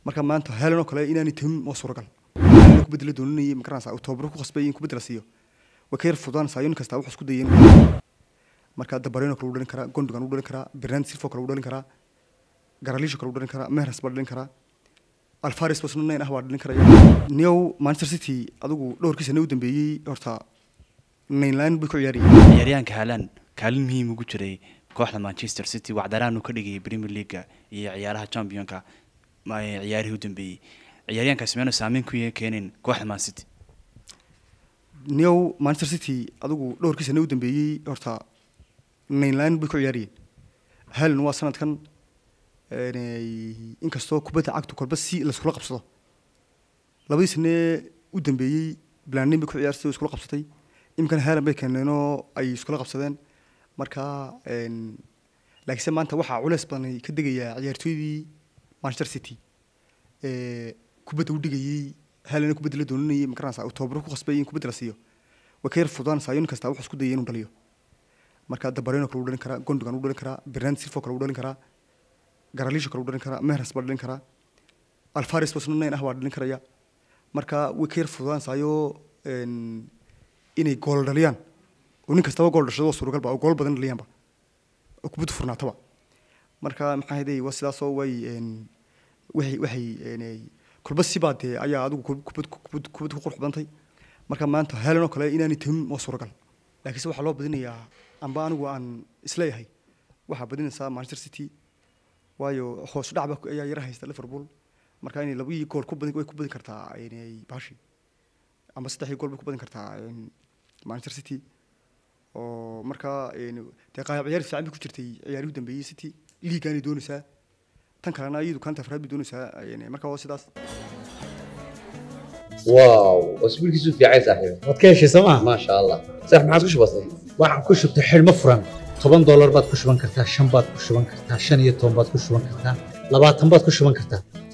marka maanta helan oo kale inaanay tamin waa suuragal ku bedela doonanayay magaranaysa uu tababaro ku qasbay in ku bedela siiyo way ka yar fudaanaysaa nin kasta wuxuu isku dayay marka dabareno kale u dhalin karaa gondogan u dhalin karaa bernard silfo kale u dhalin karaa garalisho kale u dhalin karaa mehras baa dhalin karaa alfaris basna nayn ah baa dhalin karaya new manchester city adigu dhowrkii sane u dambeeyey horta naynlaan bay ku ciyaarayeen ciyaaryahanka haalan kaalin muhiim ugu jiray kooxda manchester city wacdaraanu ka dhigayay premier leaguea iyo ciyaaraha championka ciyaarihii u dambeeyey ciyaaryahankaasi meenu saameyn ku keenin kooxda man city new manchester city adigu dhowrkii sane u dambeeyey horta naynlaan bay ku ciyaarayeen haalan waa sanadkan inkastoo kubadda cagtu kolba si laiskula qabsado labadii sane u dambeeyey blanin bay ku ciyaartay oo iskula qabsatay iminkana haalan bay keeneenoo ay iskula qabsadeen marka laakiinse maanta waxaa culeys badan ka degayaa ciyaartooydii manchester city kubadda u dhigayey haalan kubadda la doonanayay magaranaysa uu tababaro ku qasbay in kubadda la siiyo way ka yar fudaanaysaa nin kasta wuxuu isku dayay inuu dhaliyo marka dabareno kale u dhalin karaa gondogan u dhalin karaa bernard silfo kale u dhalin karaa garalisho kale u dhalin karaa mehras baa dhalin karaa alfaris basna nayn ah baa dhalin karaya marka way ka yar fudaanaysaayoo inay gool dhaliyaan oo nin kastaba gool dhashado waa suuragalba oo gool badan dhaliyaanba oo kubaddu furnaataba marka maxaa haday waa sidaasoo way waxay waxay kolba sibaa dee ayaa adigu kubad kubad kubad ku qurux badantay marka maanta helan oo kale inaanay tamin waa suuragal laakiinse waxaa loo badinayaa amba anigu aan isleeyahay waxaa badinaysaa manchester city waayo hoos dhacba ayaa yara haysta liverpool marka inay labadii gool ku badin way ku badin kartaa bashi ama saddexdii gool bay ku badin kartaa manchester city oo markaa dee qaab ciyaar fiican bay ku jirtay ciyaarihii u dambeeyey city liigaanay doonaysaa tan kalena iyadu kanta afraad bay doonaysaa marka waa sidaas واو اسبوع كيسو في عايز صاحبي waad ka heshay sooma ما شاء الله صح ما عاد كش بسيط waxaan ku shubtay xidhmo furan toban doolar baad ku shuban kartaa shan baad ku shuban kartaa shan iyo toban baad ku shuban kartaa labaatan baad ku shuban kartaa